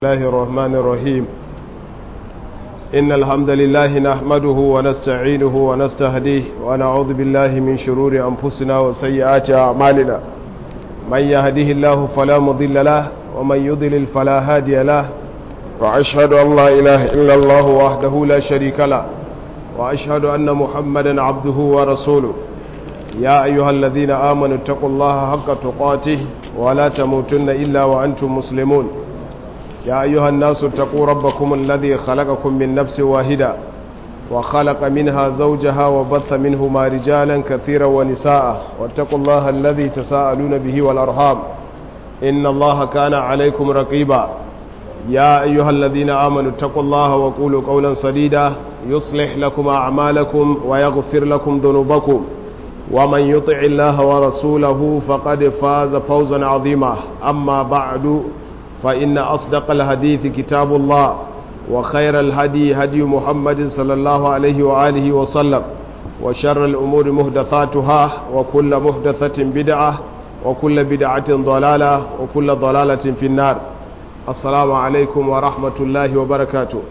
الله الرحمن الرحيم إن الحمد لله نحمده ونستعينه ونستهديه ونعوذ بالله من شرور أنفسنا وسيئات أعمالنا من يهده الله فلا مضل له ومن يضلل فلا هادي له وأشهد أن لا إله إلا الله وحده لا شريك له وأشهد أن محمدا عبده ورسوله يا أيها الذين آمنوا اتقوا الله حق تقاته ولا تموتن إلا وأنتم مسلمون يا أيها الناس اتقوا ربكم الذي خلقكم من نفس واحدة وخلق منها زوجها وبث منهما رجالا كثيرا ونساء واتقوا الله الذي تساءلون به والأرحام إن الله كان عليكم رقيبا يا أيها الذين آمنوا اتقوا الله وقولوا قولا سديدا يصلح لكم أعمالكم ويغفر لكم ذنوبكم ومن يطع الله ورسوله فقد فاز فوزا عظيما أما بعد فإن أصدق الحديث كتاب الله وخير الهدي هدي محمد صلى الله عليه وآله وسلم وشر الأمور مهدثاتها وكل مهدثة بدعة وكل بدعة ضلالة وكل ضلالة في النار السلام عليكم ورحمة الله وبركاته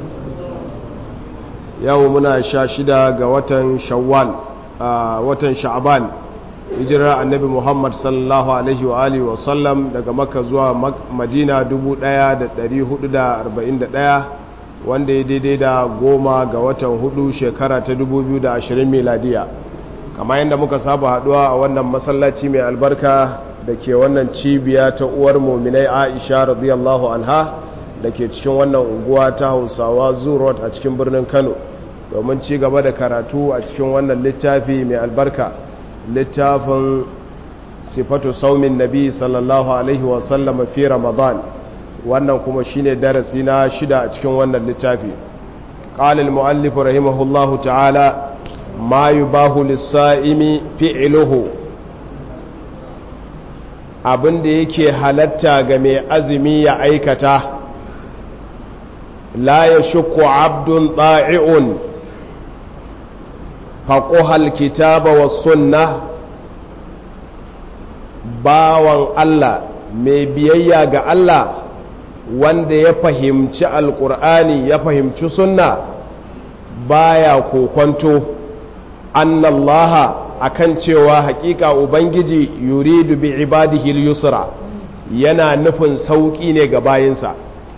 يومنا شاشدة قوة شوال آه وتن شعبان hijirar annabi muhammad sallallahu alaihi wa alihi wasallam daga makka zuwa madina 1441 wanda ya daidai da goma ga watan hudu shekara ta 2020 miladiya kama yadda muka saba haduwa a wannan masallaci mai albarka da ke wannan cibiya ta uwar muminai aisha radiyallahu anha da ke cikin wannan unguwa ta hausawa zurot a cikin birnin kano domin ci gaba da karatu a cikin wannan littafi mai albarka littafin sifatu saumin nabi sallallahu alaihi wasallama fi ramadan wannan kuma shine darasi na shida a cikin wannan littafi قال المؤلف رحمه الله تعالى ما يباه للصائم فعله abin da yake halatta ga mai azumi ya aikata la ya shukku abdun ɗa'i'un faƙuhal kitaba wa sunna bawan Allah mai biyayya ga Allah wanda ya fahimci alƙur'ani ya fahimci sunna baya kokwanto annallaha akan cewa haƙiƙa ubangiji yuridu bi ibadihi yusra yana nufin sauƙi ne ga bayinsa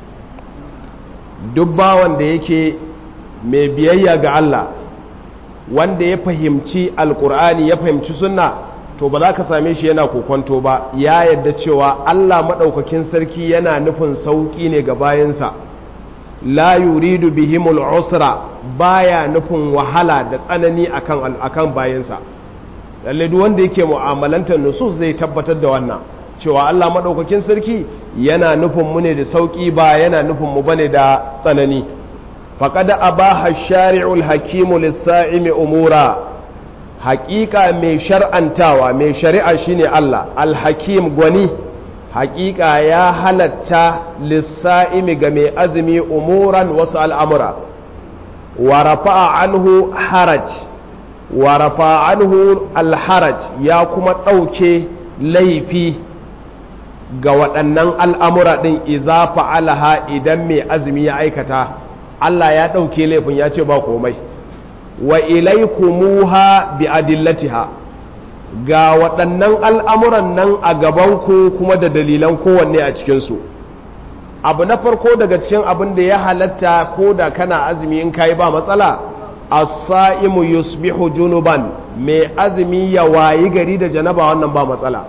duk bawan da yake mai biyayya ga Allah wanda ya fahimci alkur'ani ya fahimci sunna to ba za ka same shi yana kokonto ba ya yadda cewa Allah maɗaukakin sarki yana nufin sauƙi ne ga bayansa la yuridu bihimul usra baya nufin wahala da tsanani akan akan bayansa lalle duk wanda yake mu'amalantar nusus zai tabbatar da wannan cewa Allah maɗaukakin sarki yana nufin mu ne da sauƙi ba yana nufin mu bane da tsanani faƙada a ba shari'ul hakimu lissa'imi umura haƙiƙa mai shar'antawa mai shari'a shine Allah alhakim gwani haƙiƙa ya halatta lissa'imi ga mai azumi umuran wasu al'amura wa rafa'a anhu haraj wa rafa'a anhu alharaj ya kuma ɗauke laifi ga waɗannan al'amura ɗin iza fa'alaha idan mai azumi ya aikata Allah ya ɗauke laifin ya ce ba komai wa ilaikumuha bi adillatiha ga waɗannan al'amuran nan a gabanku kuma da dalilan kowanne a cikinsu abu na farko daga cikin abin da ya halatta ko da kana azumi in kayi ba matsala as-sa'imu yusbihu junuban mai azumi ya wayi gari da janaba wannan ba matsala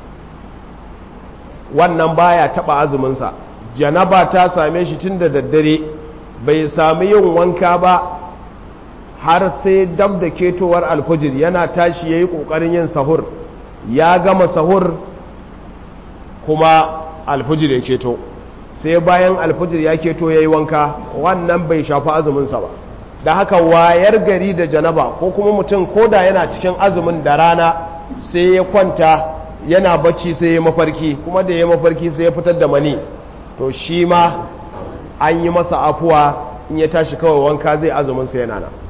wannan baya taba azuminsa janaba ta same shi tun da daddare bai sami yin wanka ba har sai dab da ketowar alfujir yana tashi ya yi ƙoƙarin yin sahur ya gama sahur kuma alfujir ya keto sai bayan alfujir ya keto ya yi wanka wannan bai shafi azuminsa ba da haka wayar gari da janaba ko kuma mutum koda yana cikin azumin da rana sai ya kwanta yana bacci sai ya mafarki kuma da ya mafarki sai ya fitar da mani to shi ma an yi masa afuwa in ya tashi kawai wanka zai azumin sa yana nan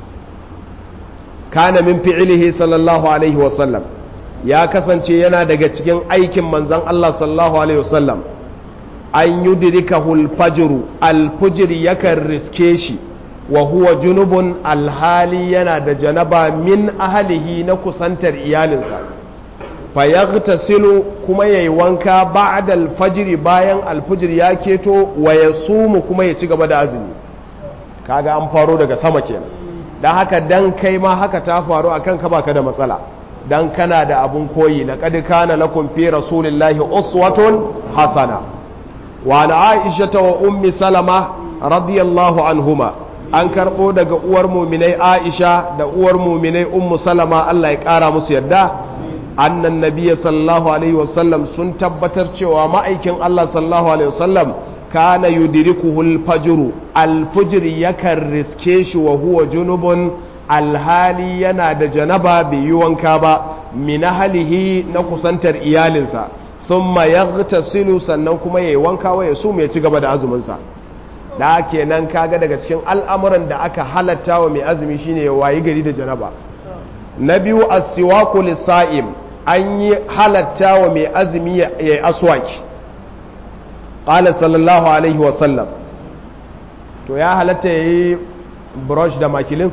kana min fi'ilihi sallallahu alaihi wasallam ya kasance yana daga cikin aikin manzon Allah sallallahu alaihi wasallam an yudrikahu al-fajr al-fajr yakan riske shi wa huwa junubun alhali yana da janaba min ahlihi na kusantar iyalinsa fayaghtasilu kuma yayi wanka ba'da al-fajr bayan al-fajr ya keto wa yasumu kuma ya ci gaba da azumi kaga an faro daga sama kenan dan haka dan kai ma haka ta faru akan ka baka da matsala dan kana da abun koyi laqad kana lakum fi rasulillahi uswatun hasana wa an aisha wa ummi salama radiyallahu anhuma an karbo daga uwar muminai aisha da uwar muminai ummu salama Allah ya kara musu yadda annan nabiyya sallallahu alaihi wasallam sun tabbatar cewa ma'aikin Allah sallallahu alaihi wasallam kana yudrikuhu al-fajr al-fajr yakan riske shi wa huwa junubun alhali yana da janaba bai yi wanka ba min halihi na kusantar iyalinsa thumma yaghtasilu sannan kuma yayi wanka wa yasu ya ci gaba da azumin sa da kenan kaga daga cikin al'amuran da aka halatta wa mai azumi shine ya wayi gari da janaba na biyu as-siwaku lis-sa'im an yi halatta wa mai azumi ya yi aswaki qala sallallahu alaihi wa sallam to ya halatta yayi brush da makilin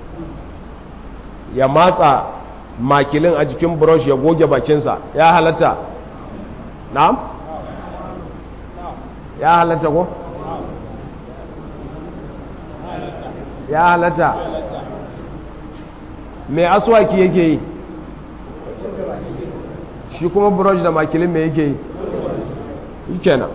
ya matsa makilin a jikin brush ya goge bakinsa ya halatta na'am ya halatta ko ya halatta mai aswaki yake yi shi kuma brush da makilin mai yake yi kenan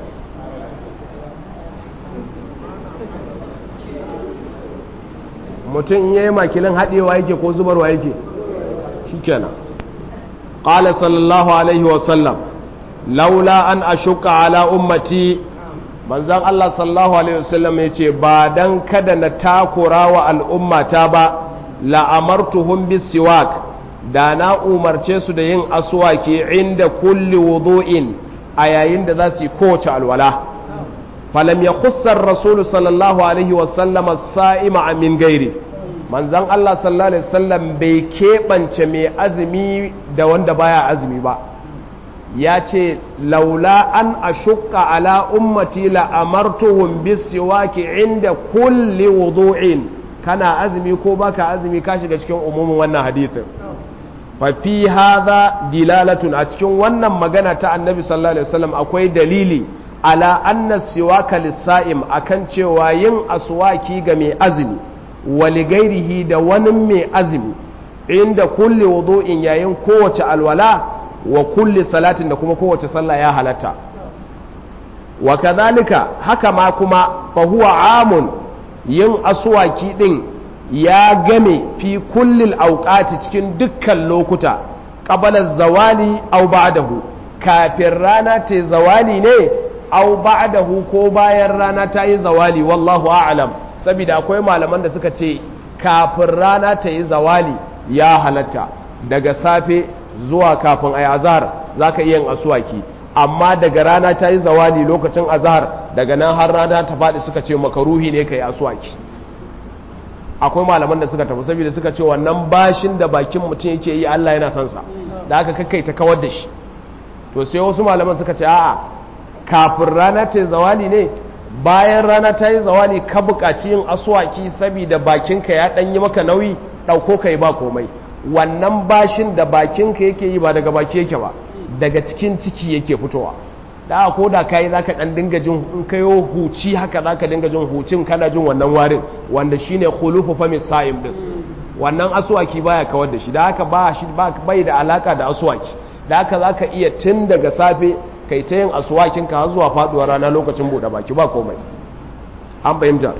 mutum ya yi makilin haɗewa yake ko zubarwa yake shi kenan ƙala sallallahu alaihi wasallam laula an ashuka ala ummati manzan Allah sallallahu alaihi wasallam ya ce ba don kada na takura wa al'ummata ba la'amartuhum bisiwak da na umarce su da yin aswaki inda kulli wudu'in a yayin da za su yi kowace alwala falam ya khussar rasulu sallallahu alaihi wasallam sa'ima min gairi manzan Allah sallallahu alaihi wasallam bai keɓance mai azumi da wanda baya azumi ba ya ce laula an ashukka ala ummati la amartuhum bisiwaki inda kulli wudu'in kana azumi ko baka azumi ka shiga cikin umumin wannan hadisin fa fi hadha dilalatun a cikin wannan magana ta annabi sallallahu alaihi wasallam akwai dalili ala anna siwaka lis-sa'im akan cewa yin aswaki ga mai azumi wa ligairihi da wani mai azumi inda kulli wudu'in yayin kowace alwala wa kulli salatin da kuma kowace sallah ya halatta wa kadhalika haka ma kuma fa huwa amun yin aswaki din ya game fi kullil auqati cikin dukkan lokuta qabala zawali aw ba'dahu kafin rana ta zawali ne aw ba'dahu ko bayan rana ta yi zawali wallahu a'lam saboda akwai malaman da suka ce kafin rana ta yi zawali ya halatta daga safe zuwa kafin ayi azhar zaka iya yin aswaki amma daga rana ta yi zawali lokacin azhar daga nan har rana ta faɗi suka ce makaruhi ne kai aswaki akwai malaman da suka tafi saboda suka ce wannan bashin da bakin mutum yake yi Allah yana son sa da aka kakkai ta kawar da shi to sai wasu malaman suka ce a'a kafin rana ta yi zawali ne bayan rana ta yi zawali ka buƙaci yin aswaki saboda bakinka ya ɗan yi maka nauyi ɗauko kai ba komai wannan bashin da bakinka yake yi ba daga baki yake ba daga cikin ciki yake fitowa da ko da kai zaka dan dinga jin in kayo huci haka zaka dinga jin hucin kana jin wannan warin wanda shine khulufu fami sa'im din wannan aswaki baya kawar da shi da haka ba shi bai da alaka da aswaki da haka zaka iya tun daga safe kai ta yin aswakin ka har zuwa faduwar rana lokacin bude baki ba komai an fahimta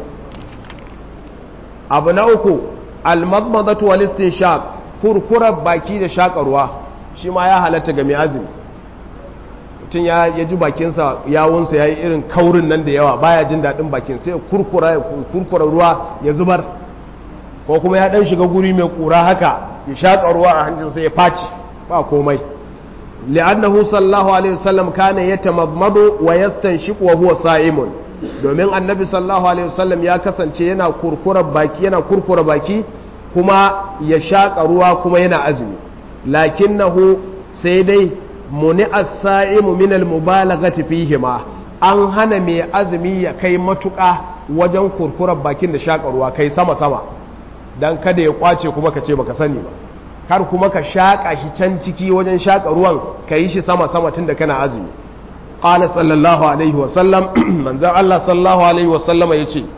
abu na uku al-madmadatu wal istinshaq kurkurar baki da shakarwa shi ma ya halatta ga mai azumi mutum ya ji bakinsa yawunsa ya yi irin kaurin nan da yawa baya jin daɗin bakin sai kurkura ruwa ya zubar ko kuma ya ɗan shiga guri mai ƙura haka ya shaƙa ruwa a hancinsa ya faci ba komai li'annahu sallallahu alaihi wasallam kana yatamadmadu wa yastanshiqu wa huwa sa'imun domin annabi sallallahu alaihi wasallam ya kasance yana kurkura baki yana kurkura baki kuma ya shaƙa ruwa kuma yana azumi lakinnahu sai dai muni as-sa'imu min al-mubalaghati fihima an hana mai azumi ya kai matuƙa wajen kurkurar bakin da shaƙa ruwa kai sama-sama don kada ya kwace kuma ka ce baka sani ba kar kuma ka shaƙa shi can ciki wajen shaƙa ruwan ka yi shi sama-sama tun da kana azumi ƙala sallallahu alaihi wasallam manzan Allah sallallahu alaihi wasallam ya ce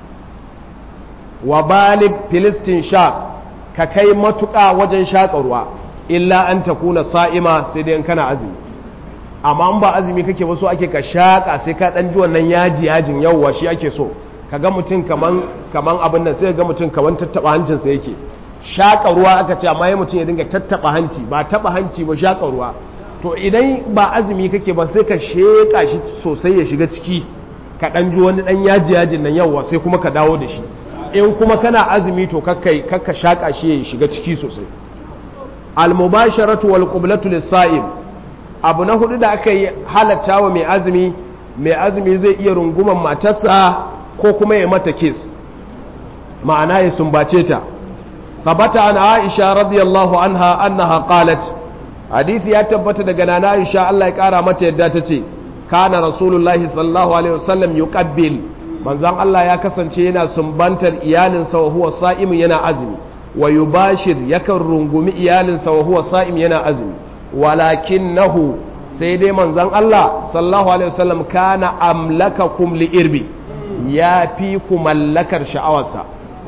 wa balik filistin sha ka kai matuƙa wajen shaƙa ruwa illa an ta kuna sa'ima sai dai kana azumi amma an ba azumi kake wasu ake ka shaƙa sai ka ɗan ji wannan yaji yajin yawwa shi ake so ka ga mutum kaman kaman abin nan sai ga mutum kaman tattaɓa hancinsa yake shaƙa ruwa aka ce amma ya mutum ya dinga tattaɓa hanci ba taɓa hanci ba shaƙa ruwa to idan ba azumi kake ba sai ka sheƙa shi sosai ya shiga ciki ka ɗan ji wani ɗan yaji yajin nan yawwa sai kuma ka dawo da shi in kuma kana azumi to kakkai kakka shaƙa shi ya shiga ciki sosai al-mubasharatu wal qiblatu lis-sa'im abu na hudu da aka yi halatta wa mai azumi mai azumi zai iya runguman matarsa ko kuma ya mata kiss ma'ana ya sumbace ta tabbata an aisha radiyallahu anha annaha qalat hadisi ya tabbata daga nana aisha Allah ya kara mata yadda ta ce kana rasulullahi sallallahu alaihi wasallam yuqabbil manzon Allah ya kasance yana sumbantar iyalinsa wa huwa sa'im yana azumi wa yubashir yakan rungumi iyalinsa wa huwa sa'im yana azumi walakinnahu sai dai manzon Allah sallallahu alaihi wasallam kana amlakakum li irbi ya fi ku mallakar sha'awarsa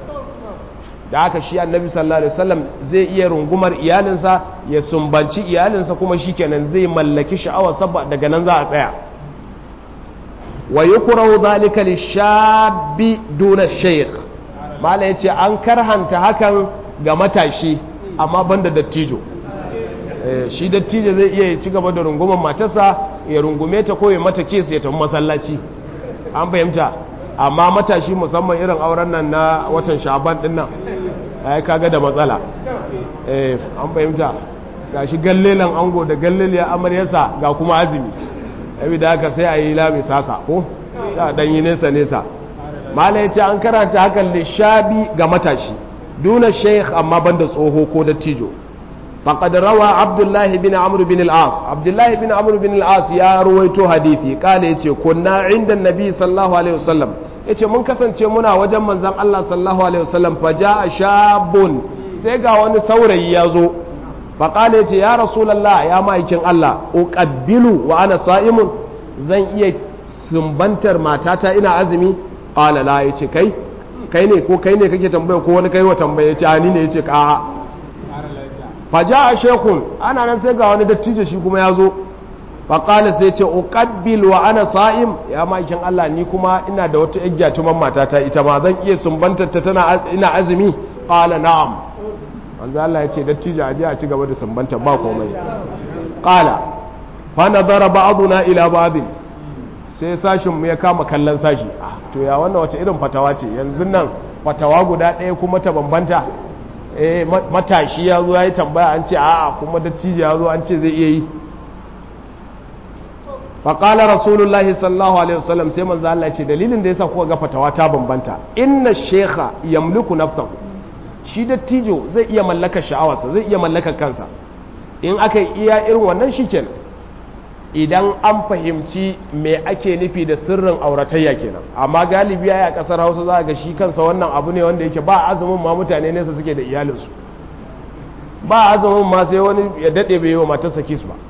da haka shi annabi sallallahu alaihi wasallam zai iya rungumar iyalinsa ya sumbanci iyalinsa kuma shikenan zai mallaki sha'awarsa daga nan za a tsaya wa yukrahu dhalika lishabi duna shaykh mala yace an karhanta hakan ga matashi amma banda dattijo shi dattijo zai iya ci gaba da rungumar matarsa ya rungume ta ko ya mata kesa ya tafi masallaci an fahimta amma matashi musamman irin auren nan na watan shaban din nan ai kaga da matsala eh an fahimta gashi gallelan ango da galleliya amaryarsa ga kuma azumi abi da haka sai a yi lami sasa ko sai a dan yi nesa nesa mala yace an karanta hakan lishabi ga matashi duna sheikh amma banda tsoho ko dattijo فقد روى عبد الله بن عمرو بن العاص عبد الله بن عمرو بن العاص يا رويتو حديثي قال yace kunna inda annabi sallallahu alaihi wasallam yace mun kasance muna wajen manzon Allah sallallahu alaihi wasallam fa jaa shabun sai ga wani saurayi ya zo fa qala yace ya rasulullah ya maikin Allah uqabbilu wa ana sa'imun zan iya sumbantar matata ina azumi qala la yace kai kai ne ko kai ne kake tambaya ko wani kai wa tambaya yace ani ne yace ka faja a shekun ana nan sai ga wani dattijo shi kuma ya zo faƙali sai ce uƙabbil wa ana sa'im ya ma'aikin Allah ni kuma ina da wata igya tuman matata ita ma zan iya sumbantar ta tana ina azumi ƙala na'am wanzu Allah ya ce dattijo a je a ci gaba da sumbantar ba komai ƙala fa nazara ba'duna ila ba'din sai sashin mu ya kama kallon sashi to ya wannan wace irin fatawa ce yanzu nan fatawa guda ɗaya kuma ta bambanta eh matashi ya zo ya yi tambaya an ce a'a kuma dattijo ya zo an ce zai iya yi faƙala rasulullahi sallallahu alaihi wasallam sai manzo Allah ce dalilin da yasa kuka ga fatawa ta bambanta inna shekha yamliku nafsahu shi dattijo zai iya mallakar sha'awarsa zai iya mallakar kansa in aka iya irin wannan shikenan idan an fahimci me ake nufi da sirrin auratayya kenan amma galibi ya a kasar hausa za ga shi kansa wannan abu ne wanda yake ba azumin ma mutane nesa suke da iyalinsu ba azumin ma sai wani ya daɗe bai yi wa matarsa kis ba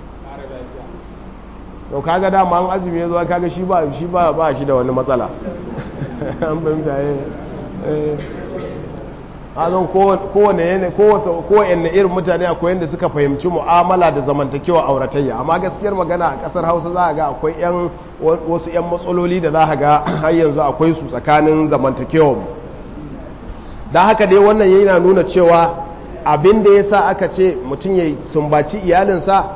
to kaga dama an azumi ya zo kaga shi ba shi ba ba shi da wani matsala an fahimta eh azon kowane yana kowane irin mutane akwai yadda suka fahimci mu'amala da zamantakewa auratayya amma gaskiyar magana a kasar hausa za a ga akwai yan wasu yan matsaloli da za a ga har yanzu akwai su tsakanin zamantakewa da haka dai wannan yana nuna cewa abin da ya sa aka ce mutum ya sumbaci iyalinsa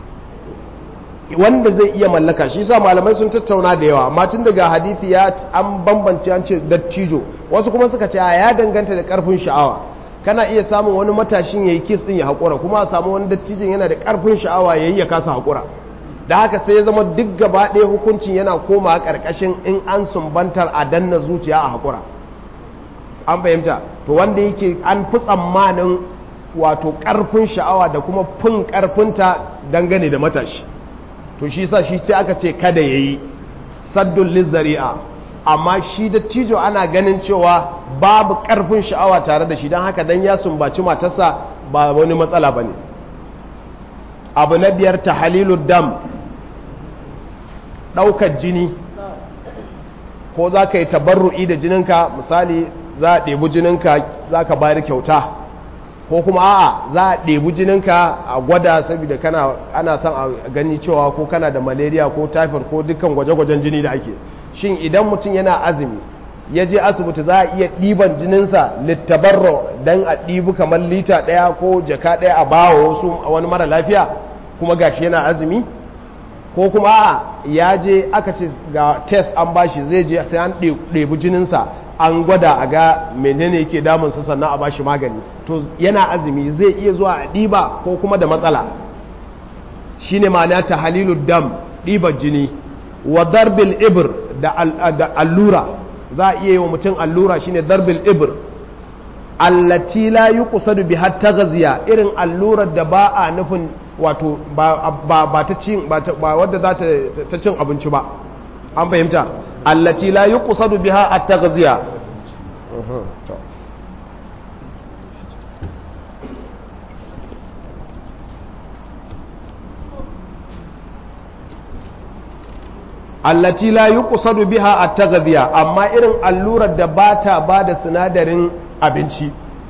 wanda zai iya mallaka shi sa malamai sun tattauna da yawa amma tun daga hadithi ya an bambance an ce dattijo wasu kuma suka ce ya danganta da karfin sha'awa kana iya samun wani matashin yayi kis din ya hakura kuma a samu wani dattijin yana da karfin sha'awa yayi ya kasa hakura da haka sai ya zama duk gaba ɗaya hukuncin yana koma karkashin in an sumbantar a danna zuciya a hakura an fahimta to wanda yake an fi tsammanin wato karfin sha'awa da kuma fin karfinta dangane da matashi to shi sa shi sai aka ce kada ya yi saddun lizzari'a amma shi dattijo ana ganin cewa babu ƙarfin sha'awa tare da shi don haka dan ya sumbaci matarsa ba wani matsala ba ne abu na biyar ta halilu dam ɗaukar jini ko za ka yi tabarru'i da jininka misali za a ɗebi jininka za ka bayar kyauta ko kuma a'a za a ɗebi jininka a gwada saboda kana ana son a gani cewa ko kana da malaria ko typhoid ko dukkan gwaje-gwajen jini da ake shin idan mutum yana azumi ya je asibiti za a iya ɗiban jininsa littabarro don a ɗibi kamar lita ɗaya ko jaka ɗaya a bawa wasu wani mara lafiya kuma gashi yana azumi ko kuma a ya je aka ce ga test an bashi zai je sai an ɗebi jininsa an gwada a ga menene yake damunsa sannan a bashi magani to yana azumi zai iya zuwa a ɗiba ko kuma da matsala shine ma'ana ta halilu dam ɗibar jini wa darbil ibr da allura za a iya yi wa mutum allura shine darbil ibr allati la yuqsadu biha taghziya irin allurar da ba a nufin wato ba ta cin ba wadda za ta cin abinci ba an fahimta allati la yuqsadu biha at-taghziya allati la yuqsadu biha at-taghziya amma irin allurar da ba ta ba da sinadarin abinci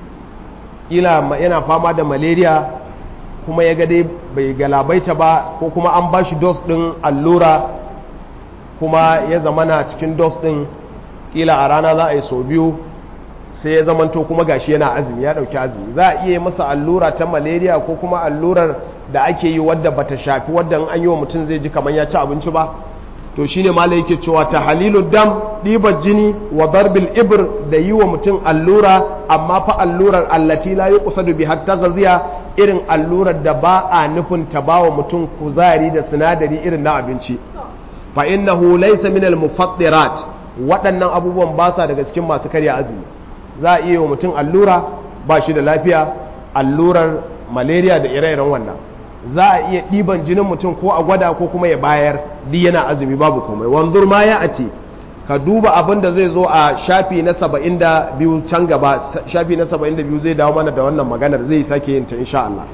ila yana fama da malaria kuma ya dai bai galabaita ba ko kuma an ba shi dos ɗin allura kuma ya zamana cikin dos ɗin ƙila a rana za a yi sau biyu sai ya zamanto kuma gashi yana azumi ya ɗauki azumi za a iya masa allura ta malaria ko kuma allurar da ake yi wadda bata shafi wadda an yi wa mutum zai ji kamar ya ci abinci ba to shine malai yake cewa ta halilu dam ɗibar jini wa darbil ibr da yi wa mutum allura amma fa allurar allati la yuqsadu bi hatta gaziya irin allurar da ba a nufin ta ba wa mutum kuzari da sinadari irin na abinci fa innahu laysa min al mufattirat waɗannan abubuwan ba sa daga cikin masu karya azumi za a iya wa mutum allura ba shi da lafiya allurar malaria da ire-iren wannan za a iya ɗiban jinin mutum ko a gwada ko kuma ya bayar di yana azumi babu komai wanzur ma ya ace ka duba abin da zai zo a shafi na saba'in da biyu can gaba shafi na saba'in da biyu zai dawo mana da wannan maganar zai sake yin ta insha Allah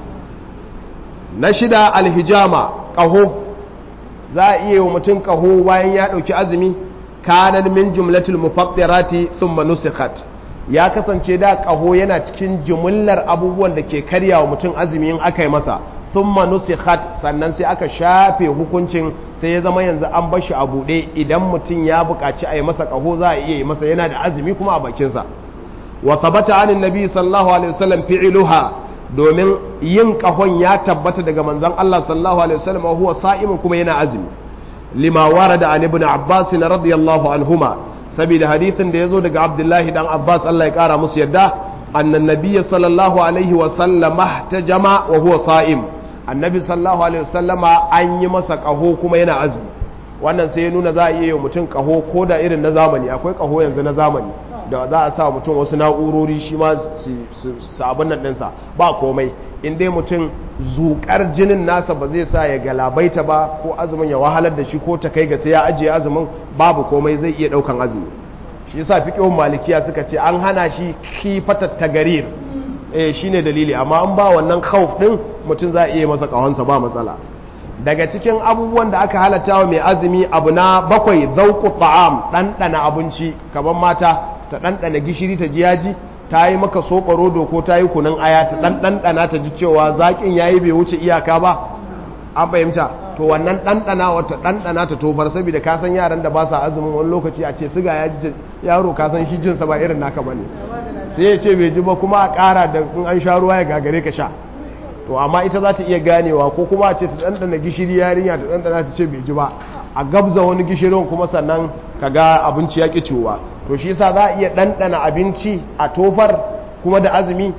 na shida alhijama ƙaho za a iya wa mutum ƙaho bayan ya ɗauki azumi kanan min jumlatul mufattirati thumma nusikhat ya kasance da ƙaho yana cikin jumlar abubuwan da ke karya wa mutum azumi in aka yi masa thumma nusikhat sannan sai aka shafe hukuncin sai ya zama yanzu an bashi a buɗe idan mutum ya buƙaci a yi masa ƙaho za a iya yi masa yana da azumi kuma a bakinsa wa tabbata anin nabi sallallahu alaihi wasallam fi'iluha domin yin ƙahon ya tabbata daga manzon Allah sallallahu alaihi wasallam wa huwa sa'imun kuma yana azumi lima warada an ibn abbas radiyallahu anhuma saboda hadithin da yazo daga abdullahi dan abbas Allah ya kara musu yadda annan nabiyyi sallallahu alaihi wasallam ihtajama wa huwa sa'im annabi sallallahu alaihi wasallama an yi masa kaho kuma yana azumi wannan sai ya nuna za a iya yi mutum kaho ko da irin na zamani akwai kaho yanzu na zamani da za a sa mutum wasu na'urori shi ma su abin nan ɗinsa ba komai in dai mutum zuƙar jinin nasa ba zai sa ya galabaita ba ko azumin ya wahalar da shi ko ta kai ga sai ya ajiye azumin babu komai zai iya ɗaukan azumi shi yasa fiqhun malikiya suka ce an hana shi kifatat tagarir eh shine dalili amma an ba wannan khawf din mutum za a iya masa kahonsa ba matsala daga cikin abubuwan da aka halatta wa mai azumi abu na bakwai zauqu ta'am ɗanɗana abinci kaman mata ta ɗanɗana gishiri ta ji yaji ta yi maka soɓa rodo ko ta yi kunun aya ta ɗanɗana ta ji cewa zaƙin ya yi bai wuce iyaka ba an fahimta to wannan ɗanɗana wata ɗanɗana ta tofar saboda ka san yaran da ba sa azumin wani lokaci a ce siga ya ji yaro ka san shi jinsa ba irin naka ba ne sai ya ce bai ji ba kuma a ƙara da in an sha ruwa ya gagare ka sha to amma ita za ta iya ganewa ko kuma a ce ta ɗanɗana gishiri yarinya ta ɗanɗana ta ce bai ji ba a gabza wani gishirin kuma sannan ka ga abinci ya ƙi ciwa to shi yasa za a iya ɗanɗana abinci a tofar kuma da azumi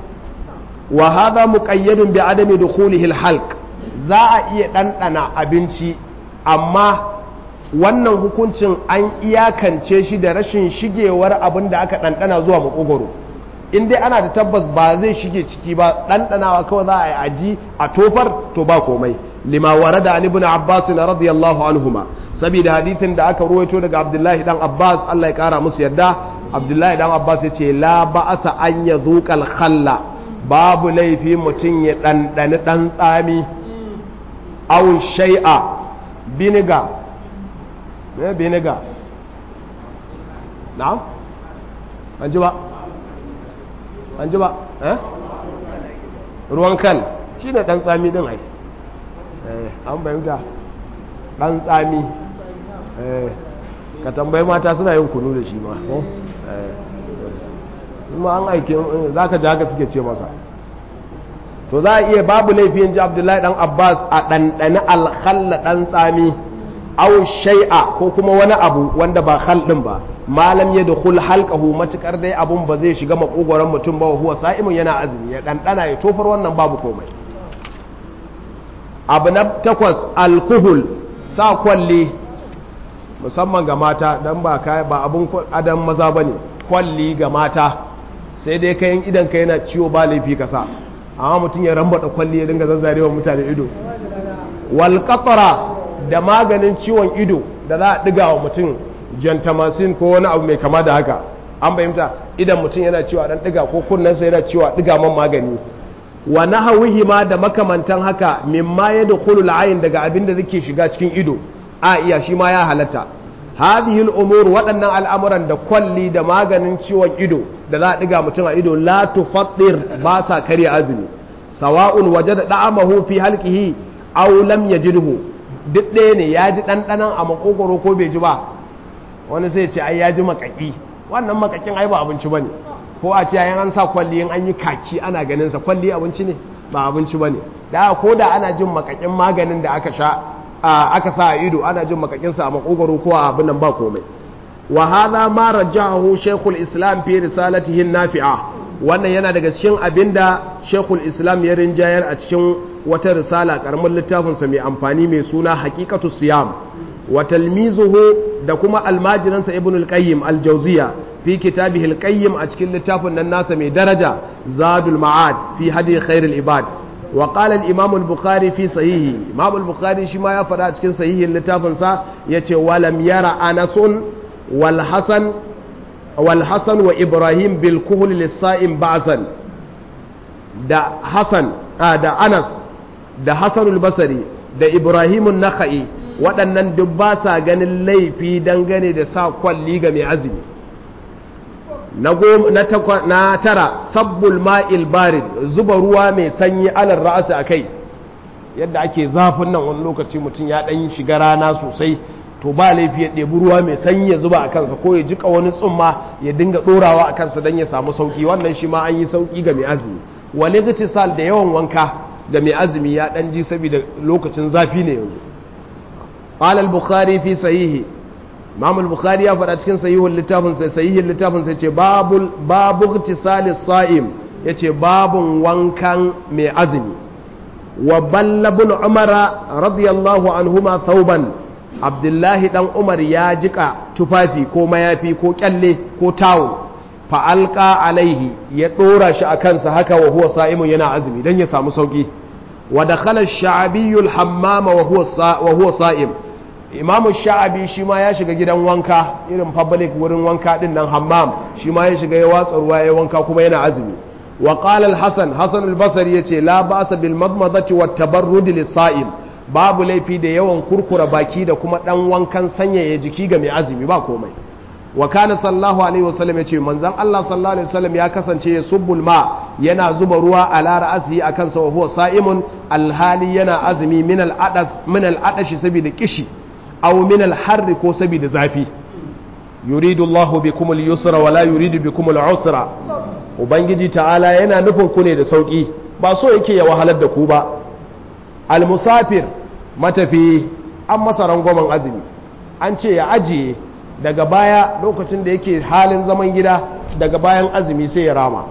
wa hadha muqayyadun bi adami dukhulihi al-halq za a iya ɗanɗana abinci amma wannan hukuncin an iyakance shi da rashin shigewar abin da aka ɗanɗana zuwa makogoro in dai ana da tabbas ba zai shige ciki ba ɗanɗanawa kawai za a yi aji a tofar to ba komai lima warada an ibn abbas radiyallahu anhuma saboda hadithin da aka ruwaito daga abdullahi dan abbas allah ya kara musu yadda abdullahi dan abbas ya ce la ba'asa an ya zuƙal khalla babu laifi mutum ya ɗanɗani ɗan tsami au shai'a biniga me biniga na an ji ba an ji ba eh ruwan kal shi ne ɗan tsami ɗin ai an bayyanta ɗan tsami ka tambayi mata suna yin kunu da shi ma ma an aike za ka ji haka suke ce masa to za a iya babu laifin ji abdullahi dan abbas a ɗanɗani alkhalla ɗan tsami au shai'a ko kuma wani abu wanda ba khal ɗin ba malam ya dukul halkahu matukar dai abun ba zai shiga makogoron mutum ba huwa sa'imun yana azumi ya ɗanɗana ya tofar wannan babu komai abu na takwas alkuhul sa kwalli musamman ga mata don ba kai ba abun adam maza ba ne kwalli ga mata sai dai kayan idan ka yana ciwo ba laifi ka sa amma mutum ya rambata kwalli ya dinga zazzarewa mutane ido wal da maganin ciwon ido da za a diga wa mutum gentamicin ko wani abu mai kama da haka an fahimta idan mutum yana ciwo dan diga ko kunnensa yana ciwo diga man magani wa nahawihi ma da makamantan haka mimma yadkhulu al-ayn daga abin da zake shiga cikin ido a iya shi ma ya halatta hadhihi al-umur waɗannan al'amuran da kwalli da maganin ciwon ido da za a diga mutum a ido la tufattir ba sa karya azumi sawa'un wajada da'amahu fi halqihi aw lam yajidhu duk ɗaya ne ya ji ɗanɗanan a makogoro ko bai ji ba wani sai ce ai ya ji makaki wannan makakin ai ba abinci bane ko a ce yayin an sa kwalli in an yi kaki ana ganin sa kwalli abinci ne ba abinci bane da ko da ana jin makakin maganin da aka sha aka sa a ido ana jin makakin sa a makogoro ko a abin nan ba komai wa hadha ma rajahu shaykhul islam fi risalatihi nafi'a wannan yana daga cikin abinda shaykhul islam ya rinjayar a cikin wata risala karamin littafin sa mai amfani mai suna haqiqatu siyam wa talmizuhu da kuma almajiransa ibn al-qayyim al-jawziya fi kitabihi al-qayyim a cikin littafin nan nasa mai daraja zadul ma'ad fi hadi khair al-ibad wa qala al-imam al-bukhari fi sahihi imam al-bukhari shi ma ya faɗa a cikin sahihin littafin sa yace walam yara anasun wal hasan wal hasan wa ibrahim bil kuhl lis-sa'im ba'san da hasan da anas da hasan al-basri da ibrahim an-nakhai waɗannan duk ba sa ganin laifi dangane da sa kwalli ga mai azumi na tara sabbul ma'il barid zuba ruwa mai sanyi alar ra'asa a kai yadda ake zafin nan wani lokaci mutum ya ɗan shiga rana sosai to ba laifi ya ɗebi ruwa mai sanyi ya zuba a kansa ko ya jika wani tsumma ya dinga ɗorawa a kansa don ya samu sauƙi wannan shi ma an yi sauƙi ga mai azumi wani sal da yawan wanka ga mai azumi ya ɗan ji saboda lokacin zafi ne yanzu قال البخاري في صحيحه امام البخاري ya faɗa cikin sahihul littafin sai sahihin littafin sai ce babul babu igtisali sa'im yace babun wankan mai azumi wa ballabun umara radiyallahu anhuma thawban abdullahi dan umar ya jika tufafi ko mayafi ko kyalle ko tawo fa alqa alaihi ya dora shi akan sa haka wa huwa sa'imun yana azumi dan ya samu sauki wa dakhala ash-sha'bi al-hammama wa huwa wa huwa sa'im imamu sha'abi shi ma ya shiga gidan wanka irin public wurin wanka din nan hammam shi ma ya shiga ya watsa ruwa ya wanka kuma yana azumi wa qala al-hasan hasan al-basri yace la ba'sa bil madmadati wat tabarrud lis-sa'im babu laifi da yawan kurkura baki da kuma dan wankan sanyaya jiki ga mai azumi ba komai wa kana sallallahu alaihi wasallam yace manzon Allah sallallahu alaihi wasallam ya kasance ya subbul ma yana zuba ruwa ala ra'asi akan sa wa huwa sa'imun alhali yana azumi min al-adas min al-adashi saboda kishi aw min al-harri ko saboda zafi yuridu Allahu bikum al-yusra wa la yuridu bikum al-usra ubangiji ta'ala yana nufin ku ne da sauki ba so yake ya wahalar da ku ba al-musafir matafi an masa rangwamen azumi an ce ya ajiye daga baya lokacin da yake halin zaman gida daga bayan azumi sai ya rama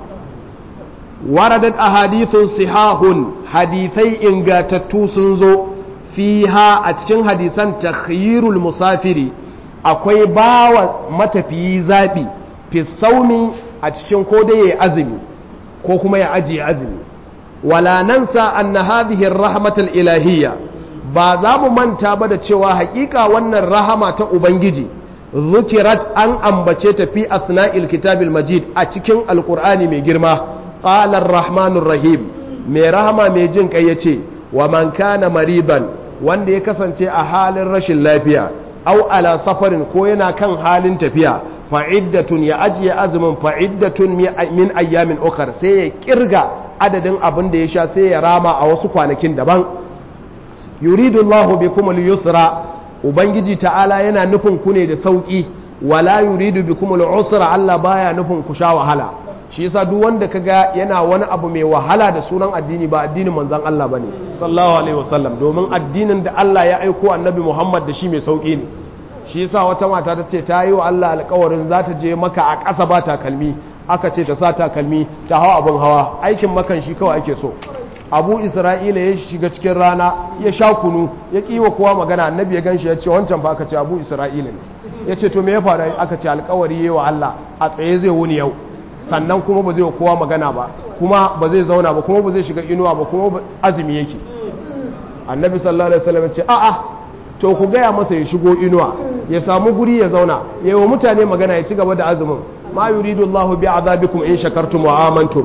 waradat ahadithun sihahun hadithai ingatattu sun zo fiha a cikin hadisan takhyirul musafiri akwai bawa matafiyi zabi fi saumi a cikin ko dai ya azumi ko kuma ya ajiye azumi wala nansa anna hadhihi ar-rahmatul ilahiyya ba za mu manta ba da cewa hakika wannan rahama ta ubangiji zukirat an ambace ta fi asna'il kitabil majid a cikin alkur'ani mai girma qala rahmanur rahim mai rahama mai jin kai yace wa man kana mariban wanda ya kasance a halin rashin lafiya au ala safarin ko yana kan halin tafiya fa'iddatun ya ajiye azumin fa'iddatun min ayyamin ukar sai ya kirga adadin abin da ya sha sai ya rama a wasu kwanakin daban yuridu Allahu bikum al-yusra ubangiji ta'ala yana nufin ku ne da sauki wala yuridu bikum al-usra Allah baya nufin ku sha wahala shi yasa duk wanda kaga yana wani abu mai wahala da sunan addini ba addinin manzon Allah bane sallallahu alaihi wasallam domin addinin da Allah ya aiko annabi Muhammad da shi mai sauki ne shi yasa wata mata ta ce ta yi wa Allah alƙawarin za ta je maka a ƙasa ba takalmi aka ce ta sa takalmi ta hawa abin hawa aikin makan shi kawai ake so abu isra'ila ya shiga cikin rana ya sha kunu ya kiwa kowa magana annabi ya ganshi ya ce wancan ba aka ce abu isra'ila ne ya ce to me ya faru aka ce alkawari yi wa Allah a tsaye zai wuni yau sannan kuma ba zai wa kowa magana ba kuma ba zai zauna ba kuma ba zai shiga inuwa ba kuma azumi yake annabi sallallahu alaihi wasallam ya ce a'a to ku gaya masa ya shigo inuwa ya samu guri ya zauna ya yi wa mutane magana ya ci gaba da azumin ma yuridu Allahu bi azabikum in shakartum wa amantum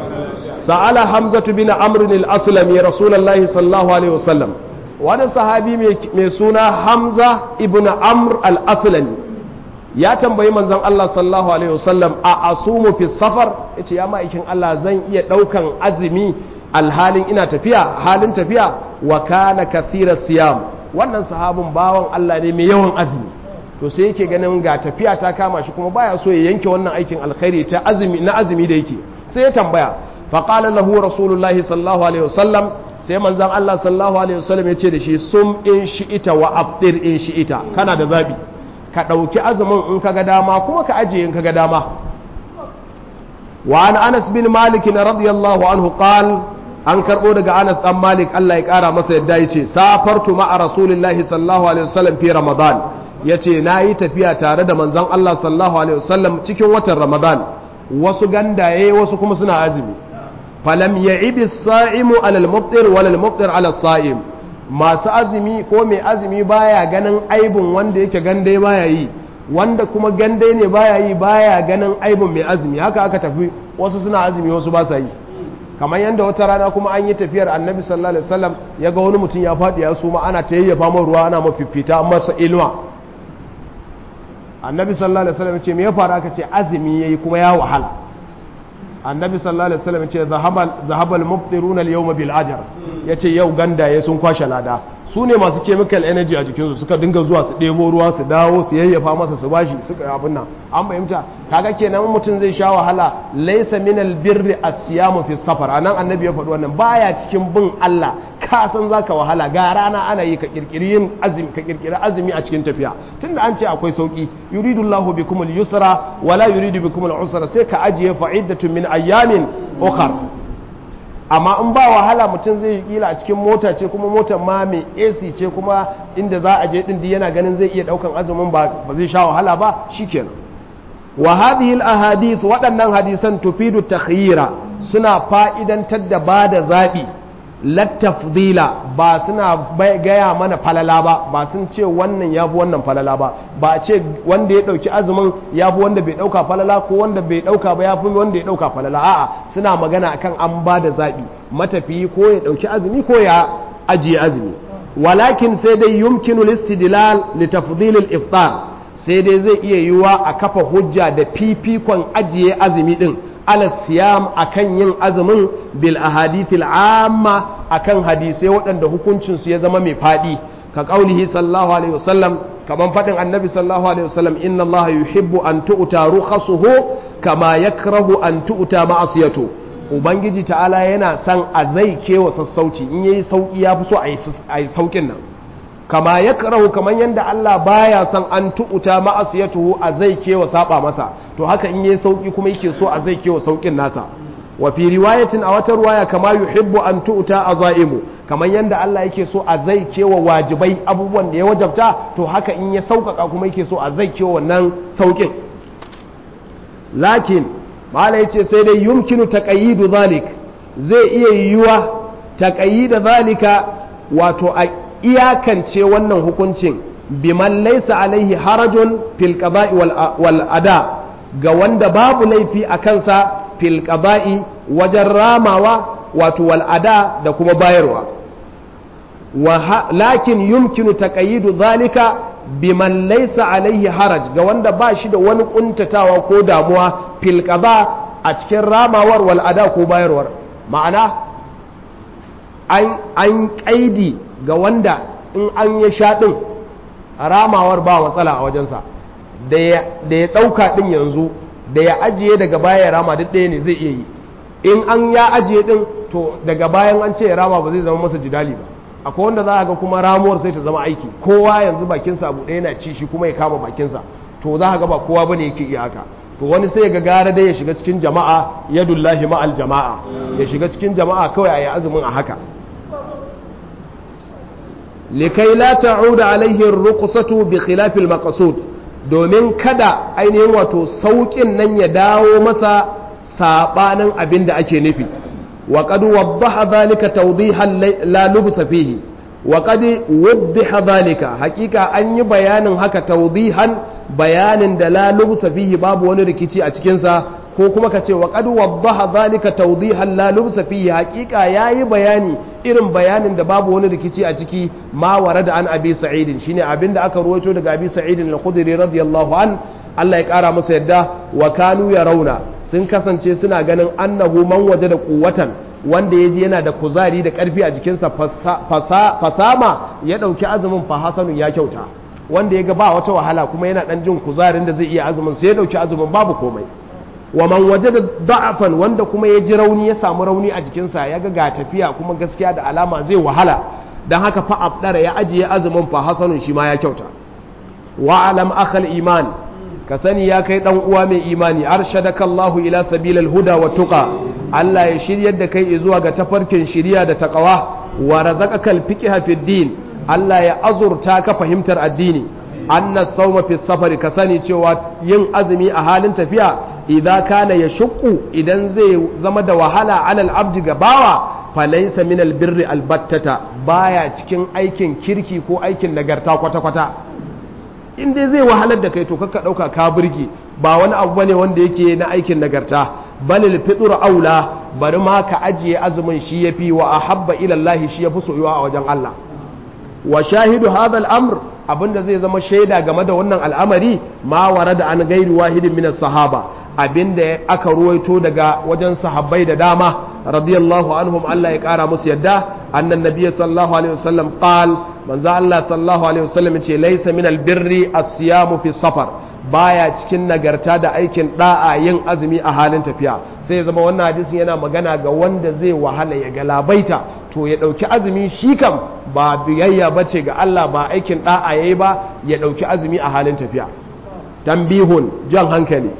sa'ala hamzatu bin amr al-aslami rasulullahi sallallahu alaihi wasallam wani sahabi mai suna hamza ibn amr al-aslami ya tambayi manzon Allah sallallahu alaihi wasallam a asumu fi safar yace ya ma'aikin Allah zan iya daukan azumi alhalin ina tafiya halin tafiya wa kana kathira siyam wannan sahabin bawan Allah ne mai yawan azumi to sai yake ganin ga tafiya ta kama shi kuma baya so ya yanke wannan aikin alkhairi ta azumi na azumi da yake sai ya tambaya faƙalar lahu rasulullahi sallallahu alaihi wasallam sai manzan Allah sallallahu alaihi wasallam ya ce da shi sum in shi'ita wa abdir in shi'ita kana da zabi ka ɗauki azumin in ka ga dama kuma ka ajiye in ka ga dama wa an anas bin malik na radiyallahu anhu qal an karɓo daga anas dan malik Allah ya ƙara masa yadda ya ce safartu ma'a rasulillahi sallallahu alaihi wasallam fi ramadan ya ce na yi tafiya tare da manzan Allah sallallahu alaihi wasallam cikin watan ramadan wasu gandaye wasu kuma suna azumi falam ya ibi sa'imu alal muftir walal muftir alal sa'im masu azumi ko mai azumi baya ganin aibin wanda yake gande baya yi wanda kuma gande ne baya yi baya ganin aibin mai azumi haka aka tafi wasu suna azumi wasu ba sa yi kamar yadda wata rana kuma an yi tafiyar annabi sallallahu alaihi wasallam ya ga wani mutum ya faɗi ya suma ana ta yayyafa man ruwa ana mafifita an masa inuwa annabi sallallahu alaihi wasallam ya ce me ya faru aka ce azumi yayi kuma ya wahala annabi sallallahu alaihi wasallam ce zahabal muftiruna al-yawma bil ajr yace yau gandaye sun kwashe lada su ne masu chemical energy a jikinsu suka dinga zuwa su ɗebo ruwa su dawo su yayyafa masa su bashi suka abin nan an fahimta kaga kenan mutum zai sha wahala laysa min albirri as-siyamu fi safar anan annabi ya faɗi wannan baya cikin bin Allah ka san zaka wahala ga rana ana yi ka kirkiri yin azumi ka kirkiri azumi a cikin tafiya tunda an ce akwai sauki yuridu Allahu bikum al-yusra wala yuridu bikum al-usra sai ka ajiye fa'iddatun min ayyamin ukhra amma in ba wahala mutum zai yi kila a cikin mota ce kuma motar ma mai AC ce kuma inda za a je din yana ganin zai iya daukan azumin ba ba zai sha wahala ba shikenan wa hadhihi al ahadith waɗannan hadisan tufidu takhyira suna fa'idantar da bada zabi lattafdila ba suna gaya mana falala ba ba sun ce wannan ya fi wannan falala ba ba ce wanda ya ɗauki azumin ya fi wanda bai ɗauka falala ko wanda bai ɗauka ba ya fi wanda ya ɗauka falala a'a suna magana akan an ba da zaɓi matafiyi ko ya ɗauki azumi ko ya ajiye azumi walakin sai dai yumkinu listidlal li tafdilil iftar sai dai zai iya yiwa a kafa hujja da fifikon ajiye azumi din ala siyam akan yin azumin bil ahadithil amma akan hadisai waɗanda hukuncinsu ya zama mai faɗi ka ƙaulihi sallallahu alaihi wasallam kaman faɗin annabi sallallahu alaihi wasallam inna Allah yuhibbu an tu'ta rukhasuhu kama yakrahu an tu'ta ma'asiyatu ubangiji ta'ala yana son a zai kewa sassauci in yayi sauki ya fi so a yi saukin nan kama yakrahu kaman yanda Allah baya son an tu'ta ma'asiyatu a zai kewa saba masa to haka in yayi sauki kuma yake so a zai kewa saukin nasa wa fi riwayatin a wata ruwaya kama yuhibbu an tu'ta azaimu kamar yanda Allah yake so a zai kewa wajibai abubuwan da ya wajabta to haka in ya sauƙaƙa kuma yake so a zai kewa wannan sauƙin lakin mala yace sai dai yumkinu taqayyidu zalik zai iya yiwuwa taqayyida zalika wato iyakance wannan hukuncin biman laysa alaihi harajun fil qada'i wal ada ga wanda babu laifi a kansa fil qada'i wajen ramawa wato wal ada da kuma bayarwa lakin yumkinu taqayyidu zalika biman laysa alaihi haraj ga wanda ba shi da wani kuntatawa ko damuwa fil qada a cikin ramawar wal ada ko bayarwar ma'ana an kaidi ga wanda in an yi shaɗin ramawar ba matsala a wajensa da ya ɗauka ɗin yanzu da ya ajiye daga baya ya rama duk ɗaya ne zai iya yi in an ya ajiye ɗin to daga bayan an ce ya rama ba zai zama masa jidali ba akwai wanda za a ga kuma ramuwar sai ta zama aiki kowa yanzu bakinsa abu ɗaya na ci shi kuma ya kama bakinsa to za a ga ba kowa bane yake iya haka to wani sai ga gara dai ya shiga cikin jama'a yadullahi ma'al jama'a ya shiga cikin jama'a kawai a yi azumin a haka likai la ta'uda alaihi ruqsatu bi khilafil maqsud domin kada ainihin wato saukin nan ya dawo masa sabanin abin da ake nufi wa qad waddaha dhalika tawdihan la lubsa fihi wa qad waddaha dhalika hakika an yi bayanin haka tawdihan bayanin da la lubsa fihi babu wani rikici a cikin sa ko kuma ka ce wa qad waddaha dhalika tawdihan la lubsa fihi hakika yayi bayani irin bayanin da babu wani rikici a ciki ma warada an abi sa'idin shine abinda aka ruwaito daga abi sa'idin al-khudri radiyallahu an Allah ya kara masa yadda wa kanu rauna sun kasance suna ganin annahu man waje da kuwatan wanda ya ji yana da kuzari da karfi a jikinsa fasama ya dauki azumin fa hasanun ya kyauta wanda ya ga ba wata wahala kuma yana dan jin kuzarin da zai iya azumin sai ya dauki azumin babu komai wa man waje da da'afan wanda kuma ya ji rauni ya samu rauni a jikinsa ya ga ga tafiya kuma gaskiya da alama zai wahala don haka fa abdara ya ajiye azumin fa hasanun shi ma ya kyauta wa alam akhal iman ka sani ya kai dan uwa mai imani arshadaka Allah ila sabilal huda wa tuqa Allah ya shiryar da kai zuwa ga tafarkin shiriya da taqwa wa razaqaka al-fiqha fi din Allah ya azurta ka fahimtar addini anna sawma fi safari ka sani cewa yin azumi a halin tafiya idan kana ya shukku idan zai zama da wahala alal abdi ga bawa falaisa min albirri albattata baya cikin aikin kirki ko aikin nagarta kwata-kwata in dai zai wahalar da kai to kakka ɗauka ka birge ba wani abu bane wanda yake na aikin nagarta balil fitur aula bari ma ka ajiye azumin shi yafi wa ahabba ila Allah shi yafi soyuwa a wajen Allah wa shahidu hadha al-amr abinda zai zama shaida game da wannan al'amari ma warada an gairi wahidin min sahaba abinda aka ruwaito daga wajen sahabbai da dama radiyallahu anhum Allah ya kara musu yadda annan nabiy sallallahu alaihi wasallam qal manzo Allah sallallahu alaihi wasallam yace laysa min albirri as-siyamu fi safar baya cikin nagarta da aikin da'a yin azumi a halin tafiya sai ya zama wannan hadisin yana magana ga wanda zai wahala ya galabaita to ya dauki azumi shi kam ba biyayya bace ga Allah ba aikin da'a yayi ba ya dauki azumi a halin tafiya tambihun jan hankali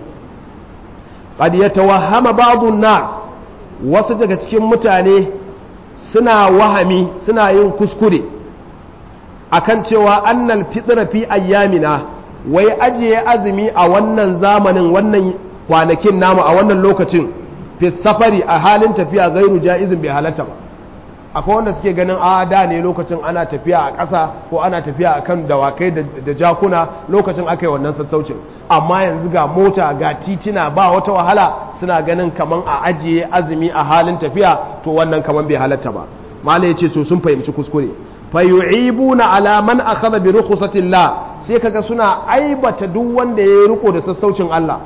qad yatawahhama ba'dun nas wasu daga cikin mutane suna wahami suna yin kuskure akan cewa annal fitra fi ayyamina wai ajiye azumi a wannan zamanin wannan kwanakin namu a wannan lokacin fi safari a halin tafiya gairu ja'izin bai halatta ba akwai wanda suke ganin a da ne lokacin ana tafiya a ƙasa ko ana tafiya a kan dawakai da jakuna lokacin aka yi wannan sassaucin amma yanzu ga mota ga titina ba wata wahala suna ganin kaman a ajiye azumi a halin tafiya to wannan kaman bai halatta ba mala ya ce so sun fahimci kuskure fayu'ibuna ala man akhadha bi rukhsatillah sai kaga suna aibata duk wanda ya riko da sassaucin Allah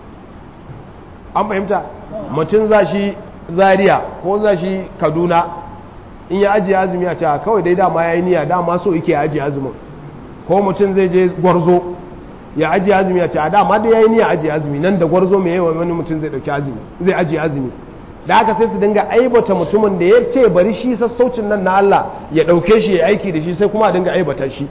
an fahimta mutum zashi Zaria ko zashi Kaduna in ya ajiye azumi a cewa kawai dai dama ya yi niyya dama so yake ajiye azumin ko mutum zai je gwarzo ya ajiye azumi a cewa dama dai ya yi niyya ajiye azumi nan da gwarzo mai yawan wani mutum zai dauki azumi zai ajiye azumi da haka sai su dinga aibata mutumin da ya ce bari shi sassaucin nan na Allah ya dauke shi ya aiki da shi sai kuma a dinga aibata shi